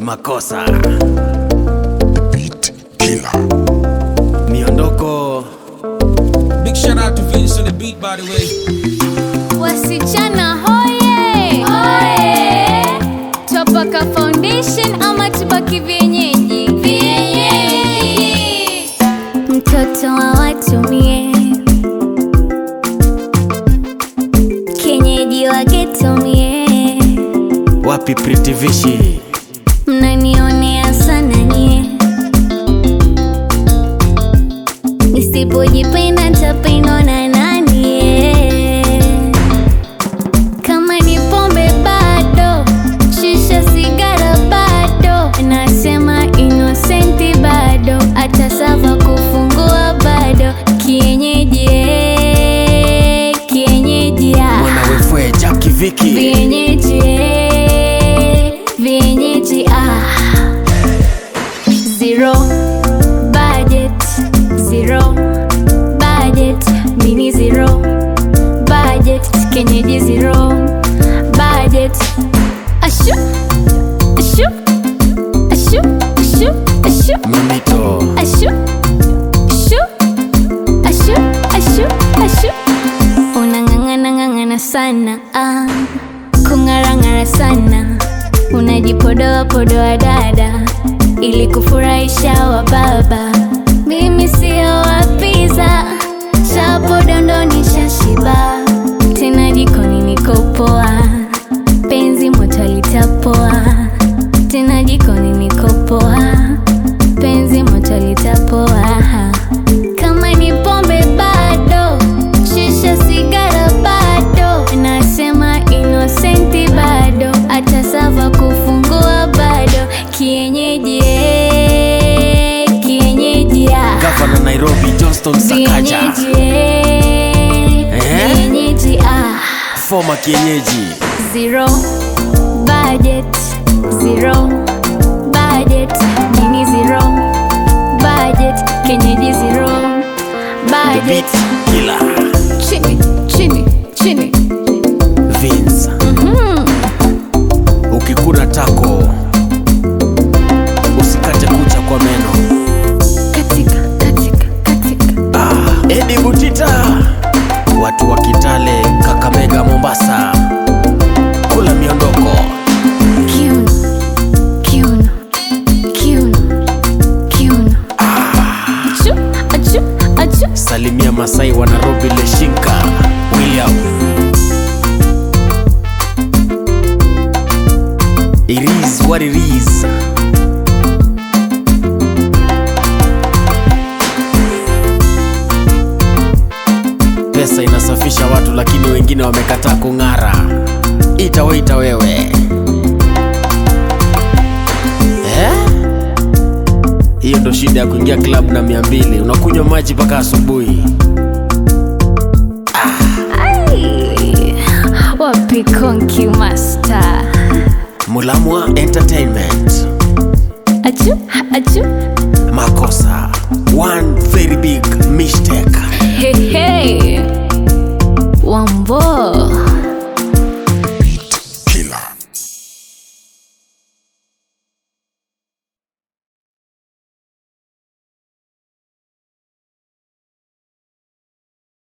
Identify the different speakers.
Speaker 1: makosa
Speaker 2: Beat Killer.
Speaker 1: miondoko
Speaker 3: Big shout out to Vince on the beat, by the way.
Speaker 4: Wasichana hoye hoye, Twapaka foundation ama tubaki vienyeji? Vienyeji, mtoto wa watu mie, kienyeji wa geto mie,
Speaker 1: wapi pritivishi
Speaker 4: mnanionea sana nyie, nisipojipenda tapendwa na nani? yeah. Kama ni pombe bado, shisha sigara bado, nasema inosenti bado, hata sava kufungua bado, kienyeji eh, kienyeji ah.
Speaker 1: mwana wefwe jaki viki
Speaker 4: Vienyeji eh, vienyeji ah. Zero budget, zero budget, mini zero budget, kenyeji zero budget. Ashu, ashu, ashu, ashu, ashu,
Speaker 1: mamito
Speaker 4: ashu, ashu, ashu, ashu, ashu. Unang'ang'ana ng'ang'ana sana ah. Kung'arang'ara sana unajipodoa podoa dada ili kufurahisha wa baba. Mimi sio wapiza chapo dondoni shashiba tena jikoni niko poa, penzi moto litapoa tena jikoni niko poa, penzi moto litapoa kama ni pombe bado, shisha sigara bado, nasema inosenti bado, hata sava kufungua bado, kienyeji eh, kienyeji ah.
Speaker 1: gavana nairobi johnston sakaja
Speaker 4: Vienyeji eh,
Speaker 1: Eh?
Speaker 4: vienyeji ah.
Speaker 1: foma kienyeji
Speaker 4: Zero budget, zero budget, mini zero budget, kenyeji zero
Speaker 1: the beat
Speaker 4: budget.
Speaker 1: killer
Speaker 4: Chini, chini, chini.
Speaker 1: Vince ukikuna tako usikate kucha kwa meno
Speaker 4: Katika, katika, katika.
Speaker 1: ah, edi butita watu wa kitale kakamega mombasa kula miondoko
Speaker 4: Kiuno, kiuno, kiuno, kiuno. Achu, achu, achu.
Speaker 1: salimia masai wa nairobi leshinka william it is what it is pesa inasafisha watu lakini wengine wamekataa kung'ara itaweita wewe eh? hiyo ndo shida ya kuingia klabu na mia mbili unakunywa maji mpaka asubuhi
Speaker 4: Ai, wapi konki master?
Speaker 1: mulamwa entertainment
Speaker 4: Achu, achu.
Speaker 1: makosa one very big mistake
Speaker 4: Hey, hey.